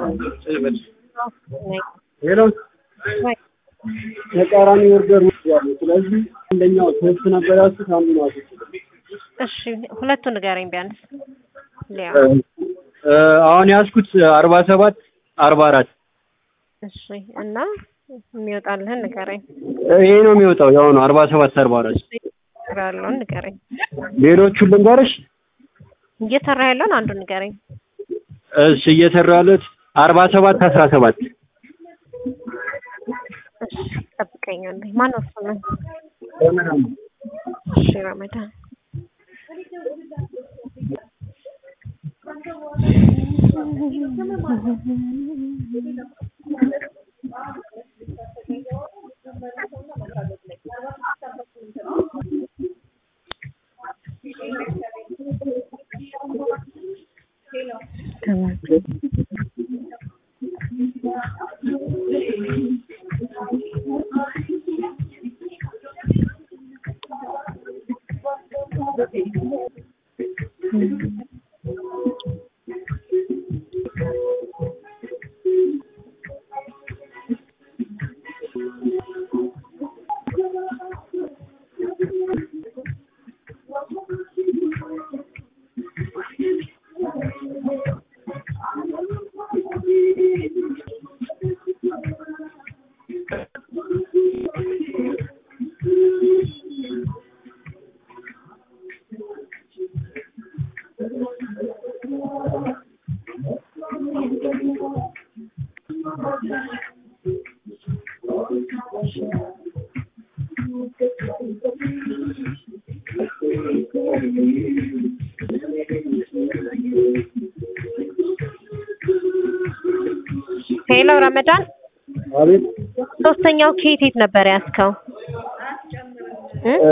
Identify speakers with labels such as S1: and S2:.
S1: ሄሎ ተቃራኒ ኦርደር ወስጃለሁ። ስለዚህ አንደኛው ሶስት ነበር ያልኩት አንዱ ነው አስወጥቼ
S2: እሺ ሁለቱን ንገረኝ ቢያንስ ሊያ
S1: እ አሁን ያዝኩት አርባ ሰባት አርባ አራት
S2: እሺ እና የሚወጣልህን ንገረኝ
S1: ይሄ ነው የሚወጣው ያው ነው አርባ ሰባት አርባ አራት
S2: ያለውን ንገረኝ
S1: ሌሎቹን ልንገርሽ
S2: እየሰራ ያለውን አንዱን ንገረኝ
S1: እሺ እየሰራ ያሉት አርባ ሰባት አስራ ሰባት
S2: እሺ ጠብቀኛለህ ማነው ስምህ እሺ ረመዳን ሄሎ ረመዳን
S1: አቤት
S2: ሶስተኛው ኬት የት ነበር ያዝከው እ